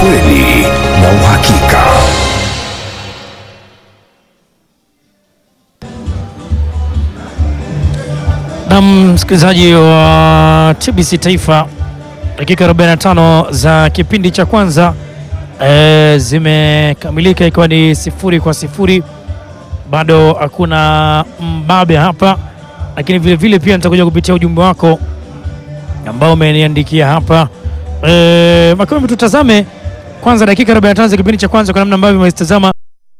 ukweli na uhakika. Na msikilizaji wa TBC Taifa, dakika 45 za kipindi cha kwanza e, zimekamilika ikiwa ni sifuri kwa sifuri. Bado hakuna mbabe hapa, lakini vile vile pia nitakuja kupitia ujumbe wako ambao umeniandikia hapa e, Makame, tutazame kwanza dakika 45 za kipindi cha kwanza kwa namna ambavyo umezitazama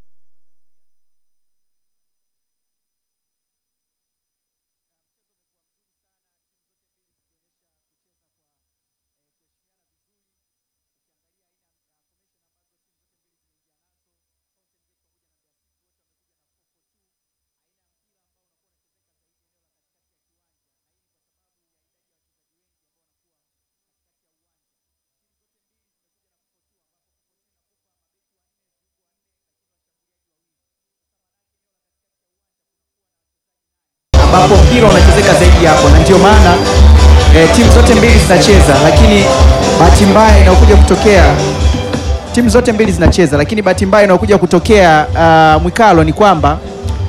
ambapo mpira unachezeka zaidi hapo, na ndio maana eh, timu zote mbili zinacheza, lakini bahati mbaya inayokuja kutokea timu zote mbili zinacheza, lakini bahati mbaya inayokuja kutokea uh, Mwikalo ni kwamba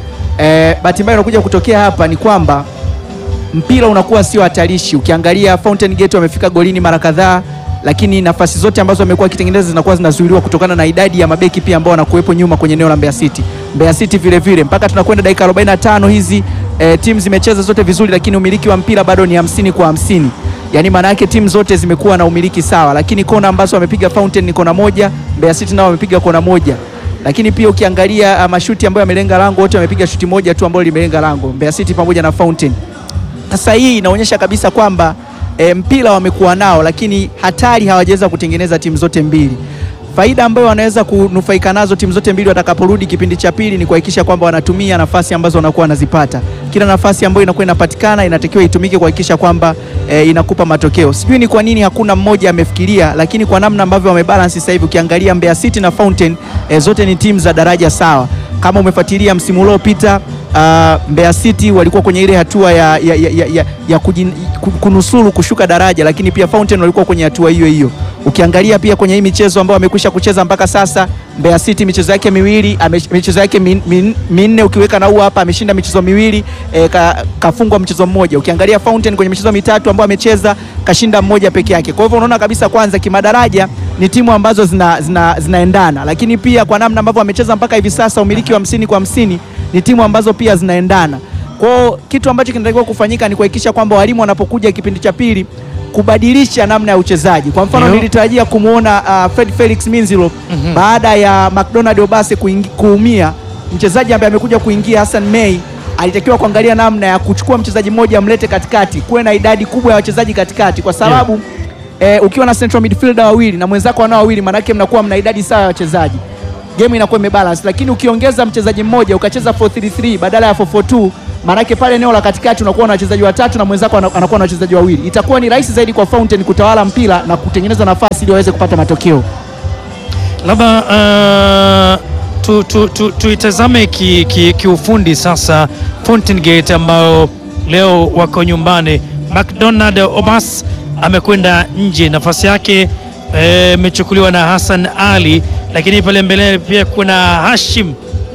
eh, bahati mbaya inayokuja kutokea hapa ni kwamba mpira unakuwa sio hatarishi. Ukiangalia Fountain Gate wamefika golini mara kadhaa, lakini nafasi zote ambazo wamekuwa wakitengeneza zinakuwa zinazuiliwa kutokana na idadi ya mabeki pia ambao wanakuwepo nyuma kwenye eneo la Mbeya City. Mbeya City vile vile mpaka tunakwenda dakika 45 hizi e, timu zimecheza zote vizuri, lakini umiliki wa mpira bado ni hamsini kwa hamsini. Yaani maana yake timu zote zimekuwa na umiliki sawa, lakini kona ambazo wamepiga Fountain ni kona moja, Mbeya City nao wamepiga kona moja lakini pia ukiangalia uh, mashuti ambayo yamelenga lango wote wamepiga shuti moja tu ambayo limelenga lango Mbeya City pamoja na Fountain. Sasa hii inaonyesha kabisa kwamba e, mpira wamekuwa nao, lakini hatari hawajaweza kutengeneza timu zote mbili. Faida ambayo wanaweza kunufaika nazo timu zote mbili watakaporudi kipindi cha pili ni kuhakikisha kwamba wanatumia nafasi ambazo wanakuwa wanazipata. Kila nafasi ambayo inakuwa inapatikana inatakiwa itumike kuhakikisha kwamba e, inakupa matokeo. Sijui ni kwa nini hakuna mmoja amefikiria, lakini kwa namna ambavyo wamebalance sasa hivi, ukiangalia Mbeya City na Fountain e, zote ni timu za daraja sawa. Kama umefuatilia msimu uliopita uh, Mbeya City walikuwa kwenye ile hatua ya, ya, ya, ya, ya, ya kujin, ku- kunusuru kushuka daraja, lakini pia Fountain walikuwa kwenye hatua hiyo hiyo. Ukiangalia pia kwenye hii michezo ambayo wamekwisha kucheza mpaka sasa, Mbeya City michezo yake miwili ame, michezo yake min, min, minne ukiweka na huu hapa ameshinda michezo miwili e, ka, kafungwa mchezo mmoja. Ukiangalia Fountain kwenye michezo mitatu ambayo amecheza kashinda mmoja peke yake. Kwa hivyo unaona kabisa kwanza kimadaraja ni timu ambazo zina, zina, zinaendana, lakini pia kwa namna ambavyo wamecheza mpaka hivi sasa umiliki wa hamsini kwa hamsini ni timu ambazo pia zinaendana. Kwao kitu ambacho kinatakiwa kufanyika ni kuhakikisha kwamba walimu wanapokuja kipindi cha pili kubadilisha namna ya uchezaji. Kwa mfano Ndio. nilitarajia kumwona uh, Fred Felix Minzilo baada ya McDonald Obase kuingi- kuumia, mchezaji ambaye amekuja kuingia Hassan May alitakiwa kuangalia namna ya kuchukua mchezaji mmoja amlete katikati, kuwe na idadi kubwa ya wachezaji katikati, kwa sababu eh, ukiwa na central midfielder wawili na mwenzako wanao wawili, maanake mnakuwa mna idadi sawa ya wachezaji game inakuwa imebalance, lakini ukiongeza mchezaji mmoja ukacheza 433 badala ya 442 maanake pale eneo la katikati unakuwa na wachezaji watatu na mwenzako ana- anakuwa na wachezaji wawili, itakuwa ni rahisi zaidi kwa Fountain kutawala mpira na kutengeneza nafasi ili waweze kupata matokeo. labda uh, tu, tu, tu, tuitazame kiufundi ki, kiufundi sasa Fountain Gate ambao leo wako nyumbani. McDonald Obas amekwenda nje, nafasi yake eh, imechukuliwa na Hassan Ali, lakini pale mbele pia kuna Hashim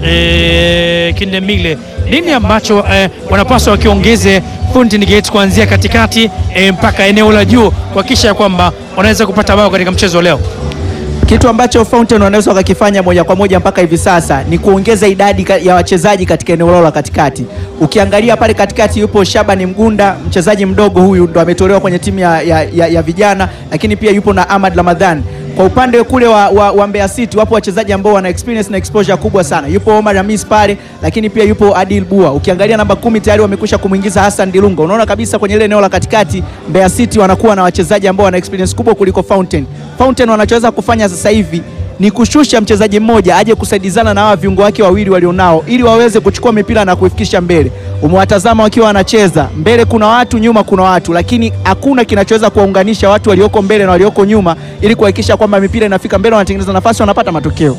eh, Kindemile. Nini ambacho eh, wanapaswa wakiongeze Fountain Gate kuanzia katikati eh, mpaka eneo la juu kuhakikisha ya kwamba wanaweza kupata bao katika mchezo leo? Kitu ambacho Fountain wanaweza wakakifanya moja kwa moja mpaka hivi sasa ni kuongeza idadi ka- ya wachezaji katika eneo lao la katikati. Ukiangalia pale katikati yupo Shabani Mgunda, mchezaji mdogo huyu ndo ametolewa kwenye timu ya, ya, ya, ya vijana, lakini pia yupo na Ahmad Ramadhan. Kwa upande kule wa, wa, wa Mbeya City wapo wachezaji ambao wana experience na exposure kubwa sana. Yupo Omar Hamis pale, lakini pia yupo Adil Bua. Ukiangalia namba kumi tayari wamekwisha kumwingiza Hassan Dilunga. Unaona kabisa kwenye ile eneo la katikati Mbeya City wanakuwa na wachezaji ambao wana experience kubwa kuliko Fountain. Fountain wanachoweza kufanya sasa hivi ni kushusha mchezaji mmoja aje kusaidizana na hawa viungo wake wawili walionao ili waweze kuchukua mipira na kuifikisha mbele. Umewatazama wakiwa wanacheza mbele, kuna watu nyuma, kuna watu, lakini hakuna kinachoweza kuwaunganisha watu walioko mbele na walioko nyuma ili kuhakikisha kwamba mipira inafika mbele, wanatengeneza nafasi, wanapata matokeo.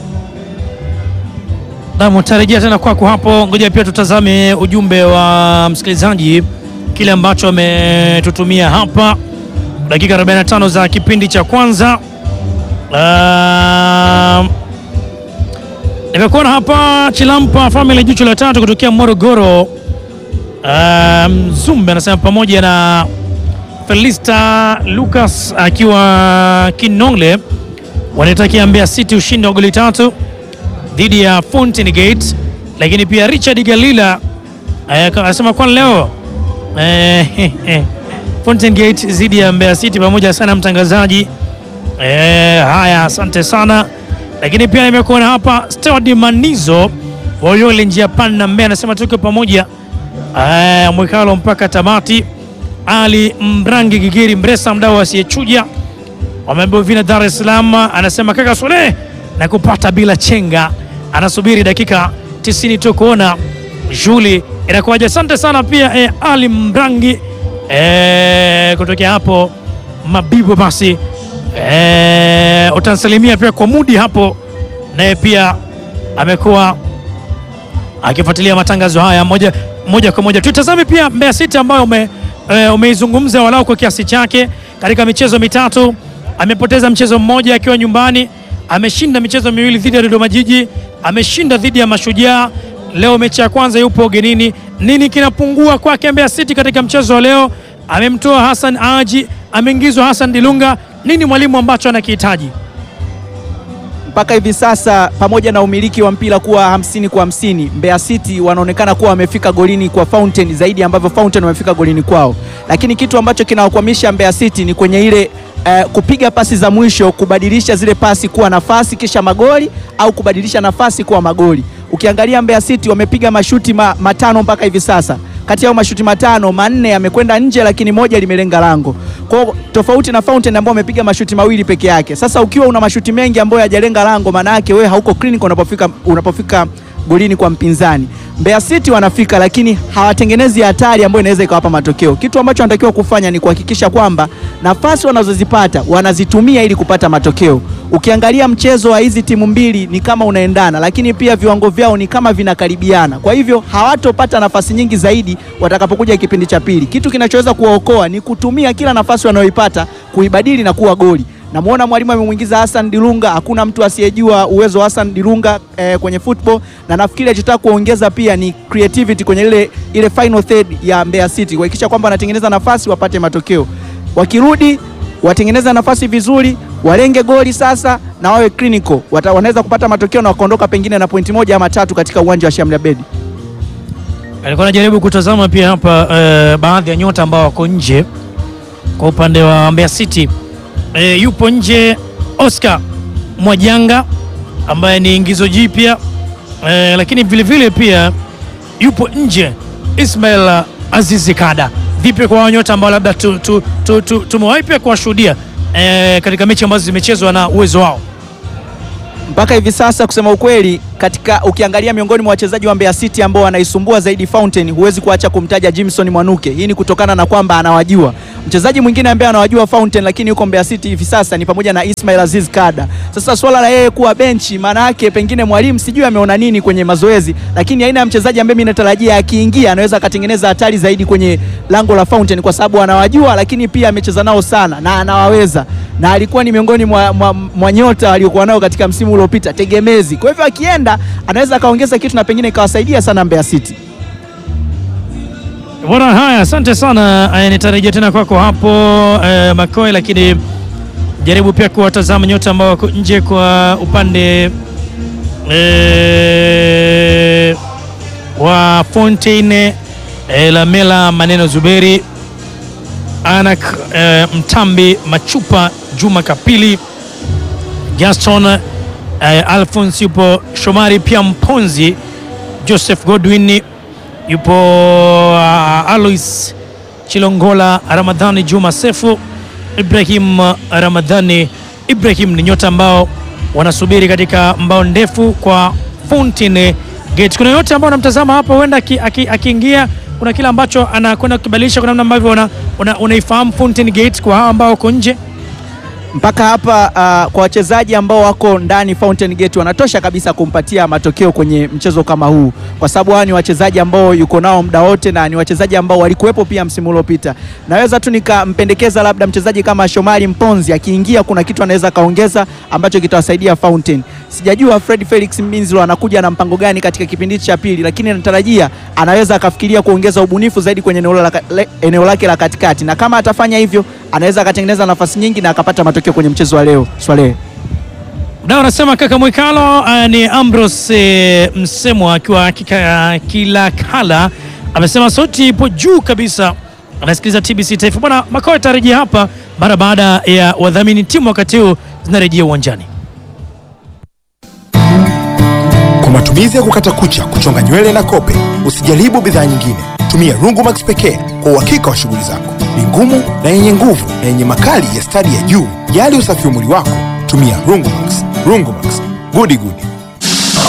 Naam, tarejea tena kwako hapo. Ngoja pia tutazame ujumbe wa msikilizaji, kile ambacho ametutumia hapa, dakika 45 za kipindi cha kwanza. Ah, Nimekuona hapa Chilampa Family jicho la tatu kutokea Morogoro. Uh, Mzumbe anasema pamoja na Felista Lucas akiwa Kinole wanaitakia Mbeya City ushindi wa goli tatu dhidi ya Fountain Gate, lakini pia Richard Galila eh, anasema kwa leo eh, Fountain Gate dhidi ya Mbeya City pamoja sana mtangazaji. Eh, haya asante sana, lakini pia nimekuona hapa Steward Manizo Oyole njia panda Mbeya anasema tuko pamoja eh, mwekalo mpaka tamati. Ali Mrangi Gigiri Mresa mdau asiyechuja wameambiwa vina Dar es Salaam, anasema kaka Sule na kupata bila chenga, anasubiri dakika 90 tu kuona shughuli inakuwaje. Asante sana pia eh, Ali Mrangi eh, kutokea hapo Mabibo, basi eh, utansalimia pia kwa mudi hapo, naye pia amekuwa akifuatilia matangazo haya moja, moja kwa moja. Tutazame pia Mbeya City ambayo ume, e, umeizungumza walau kwa kiasi chake katika michezo mitatu. Amepoteza mchezo mmoja akiwa nyumbani, ameshinda michezo miwili dhidi ya Dodoma Jiji, ameshinda dhidi ya Mashujaa. Leo mechi ya kwanza yupo ugenini. Nini kinapungua kwake Mbeya City katika mchezo wa leo? Amemtoa Hassan Aji, ameingizwa Hassan Dilunga. Nini mwalimu ambacho anakihitaji? mpaka hivi sasa pamoja na umiliki wa mpira kuwa hamsini kwa hamsini, Mbeya City wanaonekana kuwa wamefika golini kwa Fountain zaidi ambavyo Fountain wamefika golini kwao, lakini kitu ambacho kinawakwamisha Mbeya City ni kwenye ile eh, kupiga pasi za mwisho, kubadilisha zile pasi kuwa nafasi kisha magoli au kubadilisha nafasi kuwa magoli. Ukiangalia Mbeya City wamepiga mashuti ma, matano mpaka hivi sasa kati yao mashuti matano manne yamekwenda nje, lakini moja limelenga lango. Kwa hiyo tofauti na Fountain ambao wamepiga mashuti mawili peke yake. Sasa ukiwa una mashuti mengi ambayo hayajalenga lango, maana yake wewe hauko clinical unapofika, unapofika golini kwa mpinzani. Mbeya City wanafika, lakini hawatengenezi hatari ambayo inaweza ikawapa matokeo. Kitu ambacho wanatakiwa kufanya ni kuhakikisha kwamba nafasi wanazozipata wanazitumia ili kupata matokeo. Ukiangalia mchezo wa hizi timu mbili ni kama unaendana, lakini pia viwango vyao ni kama vinakaribiana. Kwa hivyo hawatopata nafasi nyingi zaidi watakapokuja kipindi cha pili. Kitu kinachoweza kuwaokoa ni kutumia kila nafasi wanayoipata kuibadili na kuwa goli. Namuona mwalimu amemwingiza Hassan Dilunga. Hakuna mtu asiyejua uwezo wa Hassan Dilunga eh, kwenye football, na nafikiri alichotaka kuongeza pia ni creativity kwenye ile, ile final third ya Mbeya City kuhakikisha kwamba wanatengeneza nafasi wapate matokeo. Wakirudi watengeneza nafasi vizuri, walenge goli sasa na wawe clinical, Wata- wanaweza kupata matokeo na wakaondoka pengine na pointi moja ama tatu katika uwanja wa Shamli Abedi. Alikuwa anajaribu kutazama pia hapa eh, baadhi ya nyota ambao wako nje kwa upande wa Mbeya City. Eh, yupo nje Oscar Mwajanga ambaye ni ingizo jipya eh, lakini vile vile pia yupo nje Ismail Azizi Kada. Vipi kwa hao nyota ambao labda tu, tu, tu, tu, tumewahi pia kuwashuhudia eh, katika mechi ambazo zimechezwa na uwezo wao mpaka hivi sasa kusema ukweli, katika ukiangalia miongoni mwa wachezaji wa Mbeya City ambao wanaisumbua zaidi Fountain, huwezi kuacha kumtaja Jimson Mwanuke. Hii ni kutokana na kwamba anawajua. Mchezaji mwingine ambaye anawajua Fountain lakini yuko Mbeya City hivi sasa ni pamoja na Ismail Aziz Kada. Sasa swala la yeye kuwa benchi, maana yake pengine mwalimu sijui ameona nini kwenye mazoezi, lakini aina ya mchezaji ambaye mimi natarajia akiingia anaweza akatengeneza hatari zaidi kwenye lango la Fountain kwa sababu anawajua, lakini pia amecheza nao sana na anawaweza, na alikuwa ni miongoni mwa, mwa, mwa nyota waliokuwa nao katika msimu uliopita tegemezi. Kwa hivyo akienda anaweza akaongeza kitu na pengine ikawasaidia sana Mbeya City. Bwana, haya, asante sana. Eh, nitarejea tena kwako hapo eh, Makoe, lakini jaribu pia kuwatazama nyota ambao wako nje kwa upande eh, wa Fontaine eh, Lamela Maneno Zuberi Anak eh, Mtambi Machupa Juma Kapili Gaston eh, Alphonse yupo Shomari pia Mponzi Joseph Godwin yupo uh, Alois Chilongola Ramadhani Juma Sefu Ibrahim Ramadhani Ibrahim ni nyota ambao wanasubiri katika mbao ndefu kwa Fountain Gate. Kuna yote ambao unamtazama hapa, huenda aki- aki- akiingia kuna kile ambacho anakwenda kukibadilisha kwa namna ambavyo una- una- unaifahamu Fountain Gate kwa hao ambao wako nje. mpaka hapa uh, kwa wachezaji ambao wako ndani Fountain Gate wanatosha kabisa kumpatia matokeo kwenye mchezo kama huu, kwa sababu hawa ni wachezaji ambao yuko nao muda wote na ni wachezaji ambao walikuwepo pia msimu uliopita. Naweza tu nikampendekeza labda mchezaji kama Shomari Mponzi akiingia, kuna kitu anaweza kaongeza ambacho kitawasaidia Fountain. Sijajua Fred Felix Mbinzilo anakuja na mpango gani katika kipindi cha pili, lakini natarajia anaweza akafikiria kuongeza ubunifu zaidi kwenye eneo la, le, eneo lake la katikati, na kama atafanya hivyo anaweza akatengeneza nafasi nyingi na akapata matokeo kwenye mchezo wa leo. Swalehe Na wanasema kaka Mwikalo uh, ni Ambrose eh, Msemwa akiwa kika kila kala amesema sauti ipo juu kabisa, anasikiliza TBC Taifa. Bwana makao yatarejea hapa mara baada ya wadhamini timu wakati huu zinarejea uwanjani. Kwa matumizi ya kukata kucha, kuchonga nywele na kope, usijaribu bidhaa nyingine. Tumia Rungumax pekee kwa uhakika wa shughuli zako. Ni ngumu na yenye nguvu na yenye makali ya stadi ya juu. Jali usafi wa mwili wako, tumia Rungumax. Rungumax, gudi gudi.